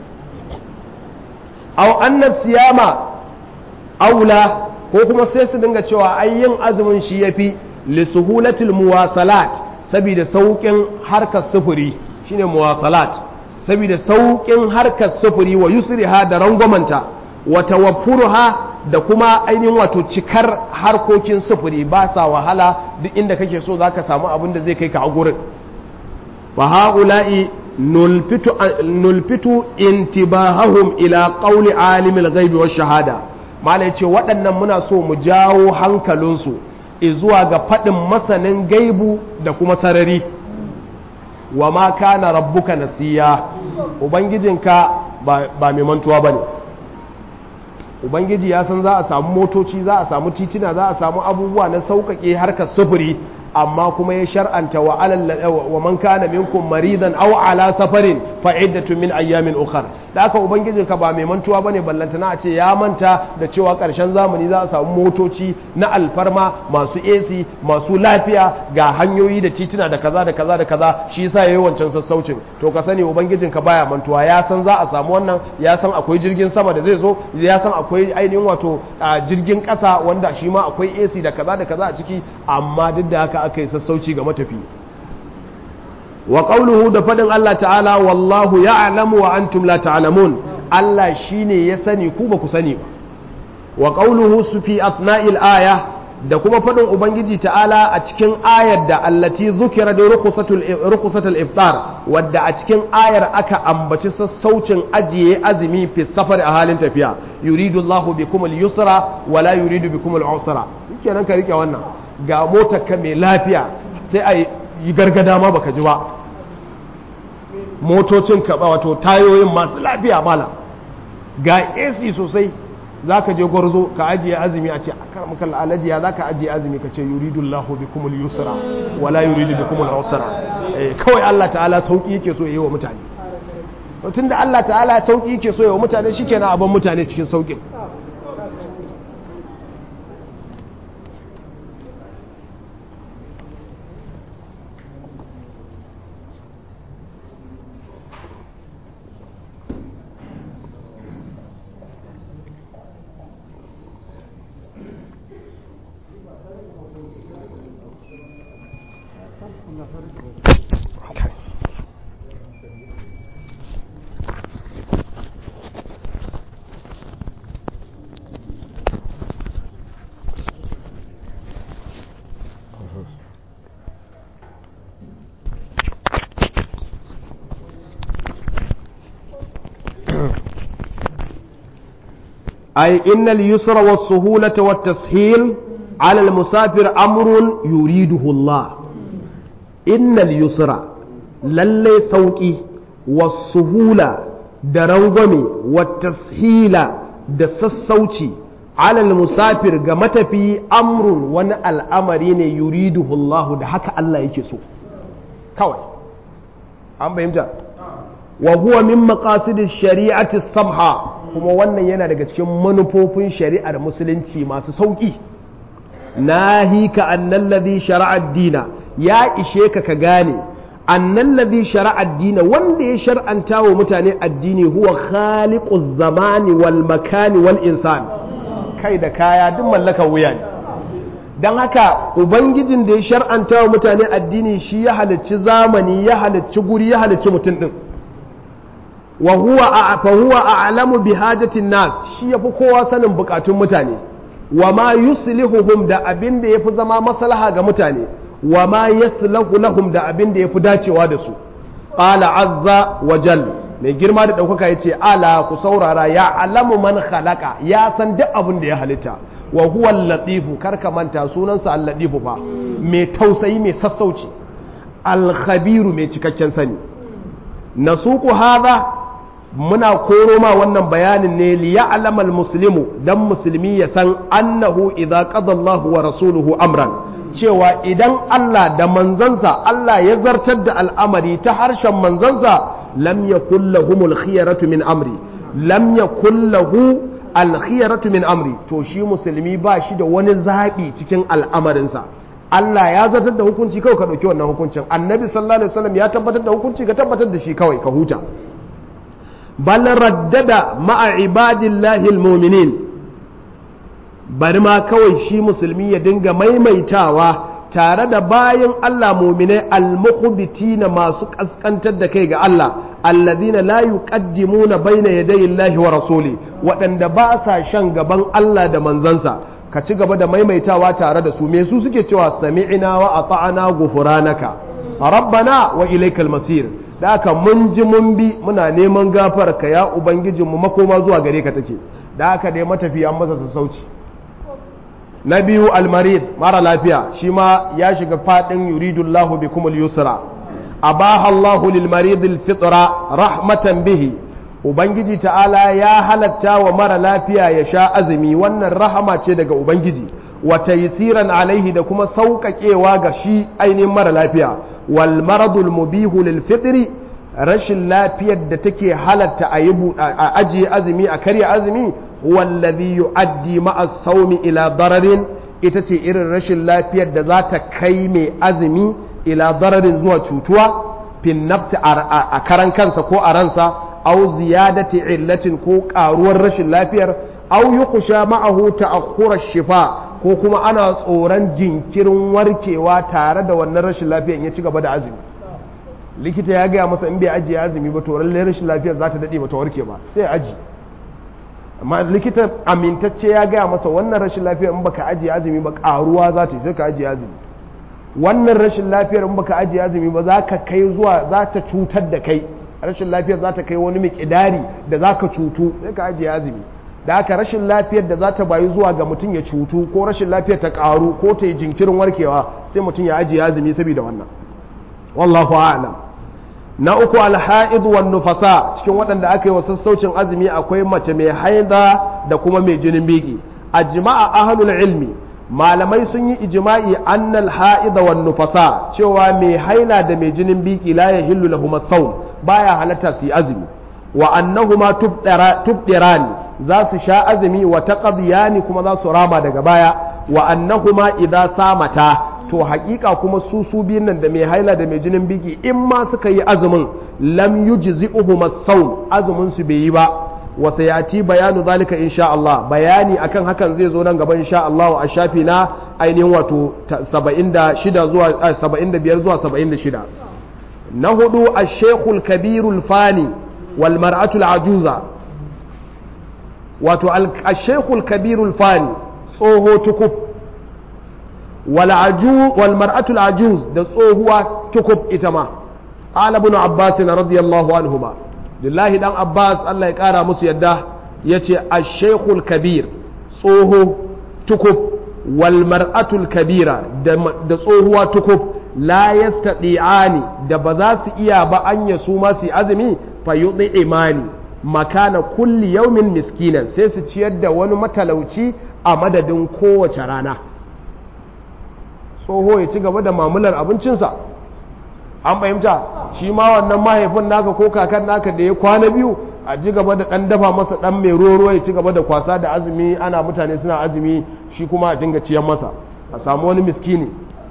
au annas siyama aula ko kuma sai su dinga cewa ai yin azumin shi yafi li suhulatil muwasalat saboda sauƙin harkar sufuri shine muwasalat saboda sauƙin harkar sufuri wa yusriha da rangwamanta wa tawaffuruha da kuma ainihin wato cikar harkokin sufuri ba sa wahala duk inda kake so zaka samu abin da zai kai ka a gurin fa haula'i nulfitu nulfitu intibahahum ila qawli alimil ghaibi wash shahada mala yace waɗannan muna so mu jawo hankalinsu zuwa ga faɗin masanin gaibu da kuma sarari wa ma kana rabbuka nasiya ubangijinka ba mai mantuwa bane ubangiji ya san za a samu motoci za a samu titina za a samu abubuwa na sauƙaƙe harkar sufuri amma kuma ya shar'anta wa alal wa man kana minkum maridan aw ala safarin fa iddatu min ayyamin ukhra da aka ubangijin ka ba mai mantuwa bane ballantana a ce ya manta da cewa karshen zamani za a samu motoci na alfarma masu AC masu lafiya ga hanyoyi da titina da kaza da kaza da kaza shi yasa yayi wancan sassaucin to ka sani ubangijin ka baya mantuwa ya san za a samu wannan ya san akwai jirgin sama da zai zo ya san akwai ainihin wato jirgin kasa wanda shi ma akwai AC da kaza da kaza a ciki amma duk da haka aka yi sassauci ga matafi wa qawluhu da fadin Allah ta'ala wallahu ya'lamu wa antum la ta'lamun Allah shine ya sani ku ba ku sani ba wa qawluhu su fi athna'il aya da kuma fadin ubangiji ta'ala a cikin ayar da allati zukira da rukhsatul iftar wadda a cikin ayar aka ambaci sassaucin ajiye azumi fi safar a halin tafiya yuridu Allahu bikum al-yusra wa la yuridu bikum al-usra kenan ka rike wannan ga motar ka mai lafiya sai a yi gargada ma baka ji ba motocin ka wato tayoyin masu lafiya mala ga AC sosai za ka je gwarzo ka ajiye azumi a ce a karamakon alajiya za ka ajiye azumi ka ce yuridu Allahu bi kumul yusra wala yuridu bi kumul usra kawai Allah ta'ala sauki yake so yi wa mutane tun da Allah ta'ala sauki yake so yi wa mutane shikenan abin mutane cikin saukin أي إن اليسر والسهولة والتسهيل على المسافر أمر يريده الله إن اليسر للي سوكي والسهولة درنغمي والتسهيل دسسوتي على المسافر قمت في أمر وانا الأمرين يريده الله ده حكا الله يكسو كوي أم بهمجا وهو من مقاصد الشريعة السمحة kuma wannan yana daga cikin manufofin shari'ar musulunci masu sauƙi nahika annal ladhi shara'a ad-dina ya ishe ka ka gane annal ladhi shara'a ad-dina wanda ya shar'anta wa mutane addini huwa khaliquz zamani wal makani wal insan kai da kaya duk mallakar wuya ne dan haka ubangijin da ya shar'anta wa mutane addini shi ya halicci zamani ya halicci guri ya halicci mutum din wa huwa fa huwa a'lamu bi hajatin nas shi yafi kowa sanin bukatun mutane wa ma yuslihuhum da abin da yafi zama maslaha ga mutane wa ma yaslahu lahum da abin da yafi dacewa da su qala azza wa jal mai girma da daukaka yace ala ku saurara ya alamu man khalaqa ya san duk abin da ya halitta wa huwa al-latifu karka manta sunansa al-latifu fa mai tausayi mai sassauci al-khabiru mai cikakken sani nasuku hadha muna koro ma wannan bayanin ne li ya'lamal muslimu dan musulmi ya san annahu idza qada Allahu wa rasuluhu amran cewa idan Allah da manzansa Allah ya zartar da al'amari ta harshen manzansa lam yakul lahumul khiyaratu min amri lam yakul lahu al khiyaratu min amri to shi musulmi ba shi da wani zabi cikin al'amarinsa Allah ya zartar da hukunci kawai ka dauki wannan hukuncin annabi sallallahu alaihi wasallam ya tabbatar da hukunci ka tabbatar da shi kawai ka huta bal raddada ma'a ibadillahi almu'minin bari ma kawai shi musulmi ya dinga maimaitawa tare da bayan Allah mu'minai almukhbitina masu kaskantar da kai ga Allah alladhina la yuqaddimuna baina yaday Allahi wa rasuli waɗanda ba sa shan gaban Allah da manzansa ka ci gaba da maimaitawa tare da su me su suke cewa sami'na wa ata'na ghufranaka rabbana wa ilaykal masir da haka mun ji mun bi muna neman gafar ka ya ubangijinmu makoma zuwa gare ka take da haka dai matafi an masa sassauci na biyu almarid mara lafiya shi ma ya shiga fadin yuridullahu bikumul yusra abaha Allahu lil marid al fitra rahmatan bihi ubangiji ta'ala ya halatta wa mara lafiya ya sha azumi wannan rahama ce daga ubangiji wa taysiran alaihi da kuma sauƙaƙewa ga shi ainihin mara lafiya wal maradul mubihu lil fitri rashin lafiyar da take halatta a yi a ajiye azumi a karya azumi wallazi yu'addi ma'a saumi ila dararin ita ce irin rashin lafiyar da za ta kai mai azumi ila dararin zuwa cutuwa fin nafsi a karan kansa ko a ransa au ziyadati illatin ko karuwar rashin lafiyar au yuqsha ma'ahu ta'akhkhura shifa ko kuma ana tsoron jinkirin warkewa tare da wannan rashin lafiyar ya ci gaba da azumi likita ya gaya masa in bai ajiye azumi ba to lallai rashin lafiyar za ta dade ba ta warke ba sai aji amma likita amintacce ya gaya masa wannan rashin lafiyar in baka ajiye azumi ba karuwa za ta yi sai ka ajiye azumi wannan rashin lafiyar in baka ajiye azumi ba za ka kai zuwa za ta cutar da kai rashin lafiyar za ta kai wani mikidari da za ka cutu sai ka ajiye azumi da haka rashin lafiyar da za ta bayu zuwa ga mutum ya cutu ko rashin lafiyar ta karu ko ta yi jinkirin warkewa sai mutum ya ajiye azumi saboda wannan wallahu a'lam na uku alha'id wan nufasa cikin waɗanda aka yi wa sassaucin azumi akwai mace mai haida da kuma mai jinin biki ajma'a ahlul ilmi malamai sun yi ijma'i annal ha'ida wan nufasa cewa mai haila da mai jinin biki la yahillu lahum as-sawm baya halatta su yi azumi wa annahuma tubdirani za su sha azumi wa taqdiyani kuma za su rama daga baya wa annahuma idza samata to haƙiƙa kuma su su biyun nan da mai haila da mai jinin biki in ma suka yi azumin lam yujzi'uhum as-sawm azumin su bai yi ba wa sayati bayanu zalika insha Allah bayani akan hakan zai zo nan gaba insha Allah a shafi na ainihin wato 76 zuwa 75 zuwa 76 na hudu ash-shaykhul kabirul fani wal mar'atul ajuza wato ash-shaykhul kabirul fani tsoho tukub wal mar'atul ajuz da tsohuwa tukub ita ma qala ibn abbas radiyallahu anhuma lillahi dan abbas Allah ya kara musu yadda yace ash-shaykhul kabir tsoho tukub wal mar'atul kabira da tsohuwa tukub la yastati'ani da ba za su iya ba an ya su ma su azumi fa imani makana kulli yaumin miskinan sai su ciyar da wani matalauci a madadin kowace rana tsoho ya ci gaba da mamular abincinsa an fahimta shi ma wannan mahaifin naka ko kakan naka da ya kwana biyu a ji gaba da ɗan dafa masa ɗan mai ruwa ya ci gaba da kwasa da azumi ana mutane suna azumi shi kuma a dinga ciyan masa a samu wani miskini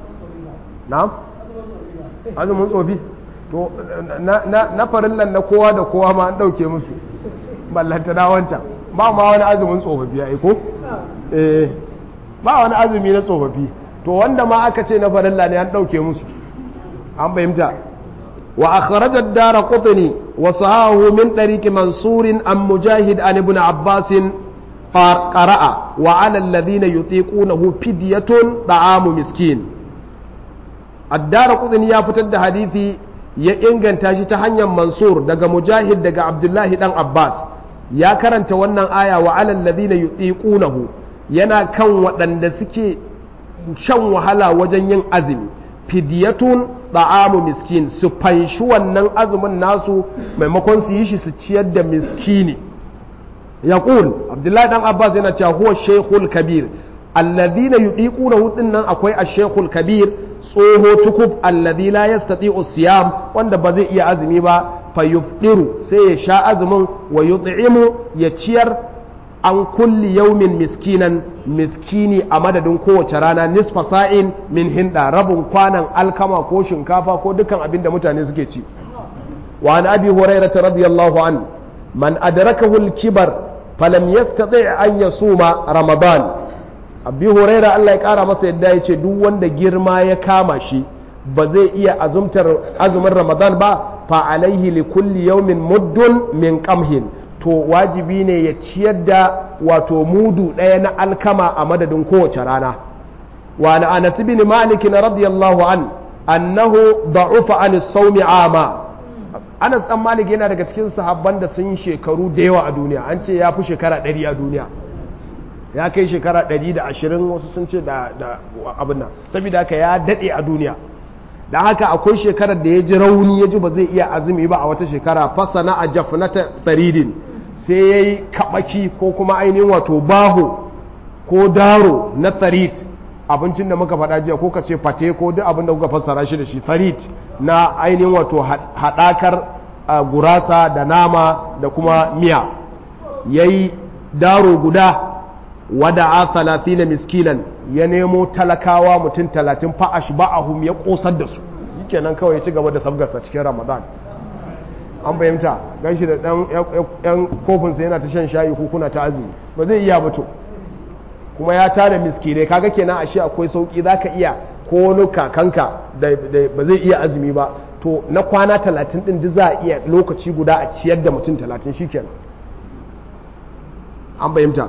na azumin tsofi to na farillan na kowa da kowa ma an ɗauke musu ballanta na wancan ba ma wani azumin tsofaffi ya ko eh ba wani azumi na tsofaffi to wanda ma aka ce na farilla ne an ɗauke musu an fahimta wa akhrajat dara qutni wa sahahu min tariq mansur an mujahid an ibn abbas qara'a wa 'ala alladhina yutiqunahu fidyatun ta'amu miskin ad-dara qutni ya fitar da hadisi ya inganta shi ta hanyar mansur daga mujahid daga abdullahi dan abbas ya karanta wannan aya wa 'ala alladhina yutiqunahu yana kan waɗanda suke shan wahala wajen yin azumi fidiyatun da'amu miskin su fanshi wannan azumin nasu maimakon su yi shi su ciyar da miskini ya abdullahi dan abbas yana cewa huwa shaykhul kabir alladhina yudiquna hudin nan akwai ash-shaykhul kabir tsoho tukub alladhi la yastati'u siyam wanda ba zai iya azumi ba fa yufdiru sai ya sha azumin wa yut'imu ya ciyar an kulli yaumin miskinan miskini a madadin kowace rana nisfa sa'in min hinda rabin kwanan alkama ko shinkafa ko dukkan abin da mutane suke ci wa an abi hurairah radiyallahu an man adrakahu al-kibar falam yastati' an yasuma ramadan abi hurairah Allah ya kara masa yadda yace duk wanda girma ya kama shi ba zai iya azumtar azumin ramadan ba fa alaihi li kulli yawmin muddun min qamhin to wajibi ne ya ciyar da wato mudu ɗaya na alkama a madadin kowace rana wa na anas bin malik na radiyallahu an annahu da'ufa an sawmi ama Anas dan Malik yana daga cikin sahabban da sun yi shekaru da yawa a duniya an ce ya fi shekara 100 a duniya ya kai shekara 120 wasu sun ce da abin nan saboda haka ya dade a duniya da haka akwai shekarar da ya ji rauni ya ji ba zai iya azumi ba a wata shekara fasana a jafnata tsaridin sai ya yi kaɓaki ko kuma ainihin wato baho ko daro na tsarit abincin da muka faɗa jiya ko ka ce fate ko duk abin da kuka fassara shi da shi tsarit na ainihin wato haɗakar gurasa da nama da kuma miya ya yi daro guda wada a talatina miskinan ya nemo talakawa mutum talatin fa'ash ba'ahum ya ƙosar da su kenan kawai ya ci gaba da sabgarsa cikin ramadan an fahimta gan shi da ɗan ‘yan kofinsa yana ta shan shayi kuna ta azumi ba zai iya mutu kuma ya tada miskinai kaga kenan ashe akwai sauƙi za ka iya ko wani kakanka da ba zai iya azumi ba to na kwana talatin ɗin duk za a iya lokaci guda a ciyar da mutum talatin shi kenan an fahimta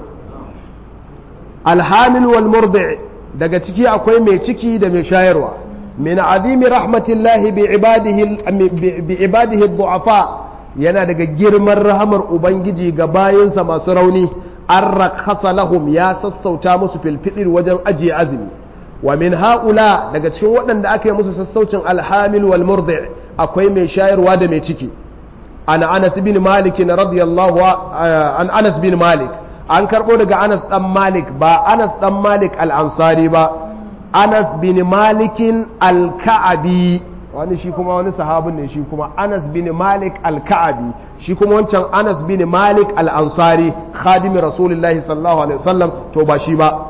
alhamil wal murdi daga ciki akwai mai ciki da mai shayarwa min azimi rahmatillahi bi ibadihi bi ibadihi du'afa yana daga girman rahamar ubangiji ga bayinsa masu rauni an rakhasa lahum ya sassauta musu fil fitr wajen ajiye azumi wa min haula daga cikin waɗanda aka yi musu sassaucin alhamil wal murdi akwai mai shayarwa da mai ciki an anas bin malik radiyallahu an anas bin malik an karɓo daga anas ɗan malik ba anas ɗan malik al'ansari ba anas bin malikin alka'abi wani shi kuma wani sahabin ne shi kuma anas bin malik alka'abi shi kuma wancan anas bin malik al'ansari khadimi rasulullahi sallallahu alaihi wasallam to ba shi ba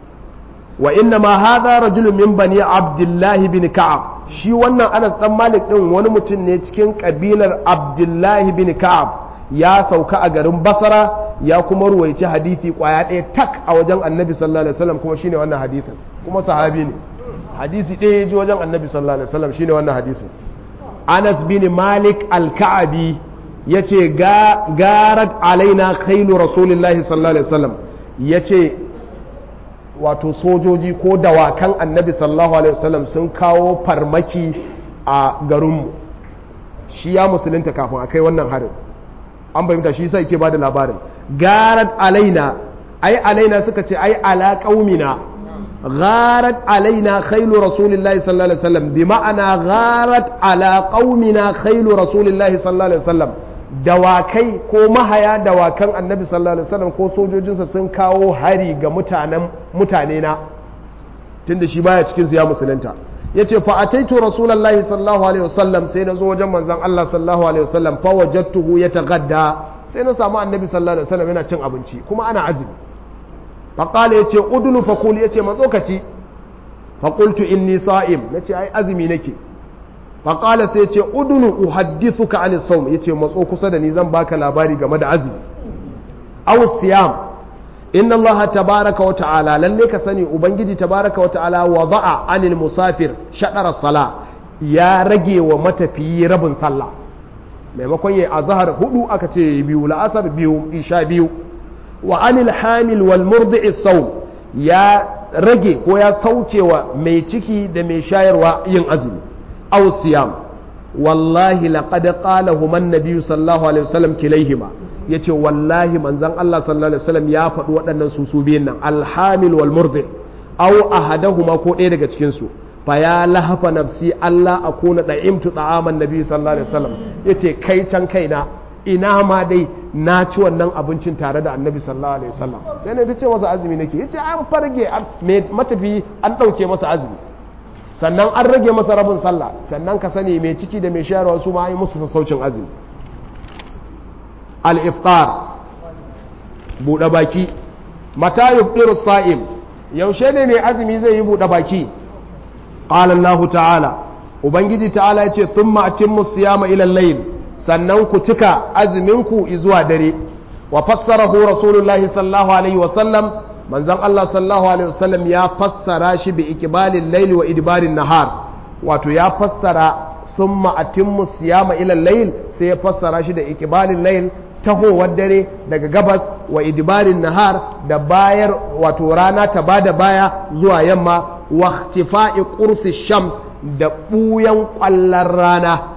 wa inna ma hadha rajulun min bani abdullahi bin ka'ab shi wannan anas ɗan malik ɗin wani mutum ne cikin kabilar abdullahi bin ka'ab ya sauka a garin basara ya kuma ruwaici hadisi kwaya ɗaya tak a wajen annabi sallallahu alaihi wasallam kuma shine wannan hadisin kuma sahabi ne hadisi ɗaya ya ji wajen annabi sallallahu alaihi wasallam shine wannan hadisin anas bin malik al-ka'abi yace garat alaina khailu rasulillahi sallallahu alaihi wasallam yace wato sojoji ko dawakan annabi sallallahu alaihi wasallam sun kawo farmaki a garinmu shi ya musulunta kafin a kai wannan harin an bayyanta shi sai ke bada labarin garat alaina ai alaina suka ce ai ala qaumina gharat alaina khailu rasulillahi sallallahu alaihi wasallam bi ma'ana gharat ala qaumina khailu rasulillahi sallallahu alaihi wasallam dawakai ko mahaya dawakan annabi sallallahu alaihi wasallam ko sojojinsa sun kawo hari ga mutanen mutane na tunda shi baya cikin su ya musulunta yace fa ataitu rasulullahi sallallahu alaihi wasallam sai na zo wajen manzon Allah sallallahu alaihi wasallam fa wajadtuhu yatagadda sai na samu annabi sallallahu alaihi wasallam yana cin abinci kuma ana azumi fa qala yace udnu fa kul yace matsokaci fa qultu inni sa'im nace ai azumi nake fa qala sai yace udnu uhaddithuka an sawm yace matso kusa da ni zan baka labari game da azumi aw siyam inna Allah tabaraka wa ta'ala lalle ka sani ubangiji tabaraka wa ta'ala wada'a anil musafir shadara sala ya rage wa matafiyi rabin sallah maimakon yayi azhar hudu aka ce biyu la'asar biyu isha biyu wa anil hamil wal murdi'i sawm ya rage ko ya sauke wa mai ciki da mai shayarwa yin azumi aw siyam wallahi laqad qalahu man nabiyyu sallallahu alaihi wasallam kilaihima ya ce wallahi manzan Allah sallallahu Alaihi wasallam ya faɗi waɗannan su su biyun nan alhamil wal murdi au ahadahuma ko ɗaya daga cikinsu fa ya lahafa nafsi Allah a kuna da imtu ta'aman nabi sallallahu alaihi wasallam ya ce kai can kaina ina ma dai na ci wannan abincin tare da annabi sallallahu alaihi wasallam sai ne ta ce masa azumi nake ya ce an farge matafi an ɗauke masa azumi sannan an rage masa rabin sallah sannan ka sani mai ciki da mai shayarwa su ma yi musu sassaucin azumi al-iftar buɗe baki mata yuftiru sa'im yaushe ne mai azumi zai yi buɗe baki qala Allah ta'ala ubangiji ta'ala yace thumma atimmu siyama ila al-layl sannan ku cika azuminku zuwa dare wa fassarahu rasulullahi sallallahu alaihi wa sallam manzon Allah sallallahu alaihi wa sallam ya fassara shi bi ikbalil layli wa idbarin nahar wato ya fassara thumma atimmu siyama ila al-layl sai ya fassara shi da ikbalil layl tahowar dare daga gabas wa idbarin nahar da bayar wato rana ta bada baya zuwa yamma wa ikhtifa'i qursi shams da buyan kwallon rana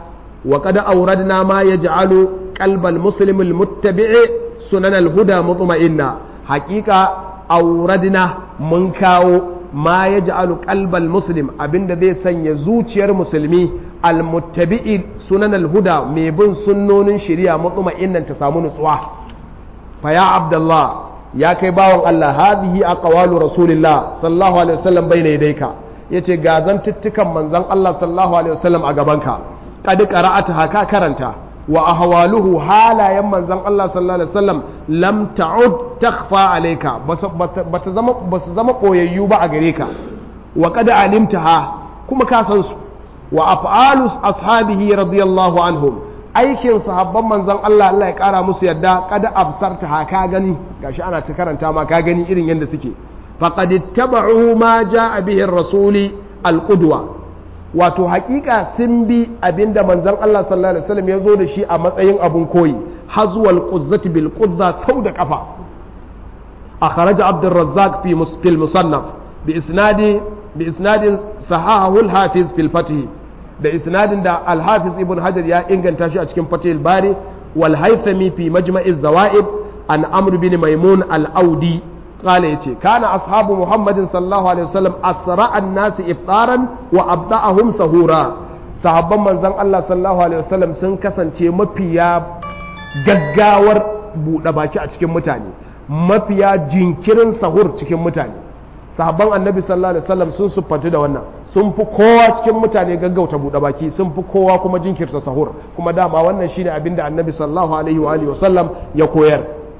wa qad awradna ma yaj'alu qalbal muslim al muttabi'i sunan al huda mutma'inna haqiqa awradna mun kawo ma yaj'alu qalbal muslim abinda zai sanya zuciyar musulmi al muttabi'i sunan al huda mai bin sunnonin shari'a mutma'innan ta samu nutsuwa fa ya abdullah ya kai bawan Allah hadhihi aqwalu rasulillah sallallahu alaihi wasallam bayna yadayka yace ga zantuttukan manzon Allah sallallahu alaihi wasallam a gabanka qad qara'ata haka karanta wa ahwaluhu halayen manzon Allah sallallahu alaihi wasallam lam ta'ud takhfa alayka bata zama basu zama koyayyu ba a gare ka wa qad alimtaha kuma ka san su wa af'alu ashabihi radiyallahu anhum aikin sahabban manzon Allah Allah ya kara musu yadda kada absarta ha ka gani gashi ana ta karanta ma ka gani irin yadda suke faqad ittaba'u ma jaa bihi ar-rasuli al-qudwa wato hakika sun bi abinda manzon Allah sallallahu alaihi wasallam ya zo da shi a matsayin abun koyi hazwal quzzati bil quzza sau da kafa akhraj Abd al-Razzaq fi fil musannaf bi isnadi bi isnadin sahahu al-hafiz fil fath da isnadin da al-hafiz ibn hajar ya inganta shi a cikin fatih bari wal haythami fi majma'i zawaid an amr bin maimun al-audi qala yace kana ashabu muhammadin sallallahu alaihi wasallam asra an-nas iftaran wa abda'ahum sahura sahabban manzon Allah sallallahu alaihi wasallam sun kasance mafiya gaggawar buɗe baki a cikin mutane mafiya jinkirin sahur cikin mutane sahabban annabi sallallahu alaihi wasallam sun siffatu da wannan sun fi kowa cikin mutane gaggauta buɗe baki sun fi kowa kuma jinkirta sahur kuma dama wannan shine abinda annabi sallallahu alaihi wa alihi wasallam ya koyar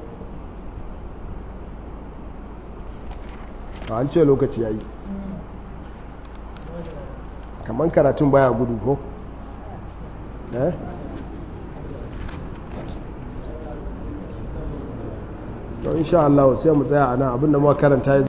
an ce lokaci yayi kaman karatun baya gudu ko eh to insha Allah sai mu tsaya a nan abinda muka karanta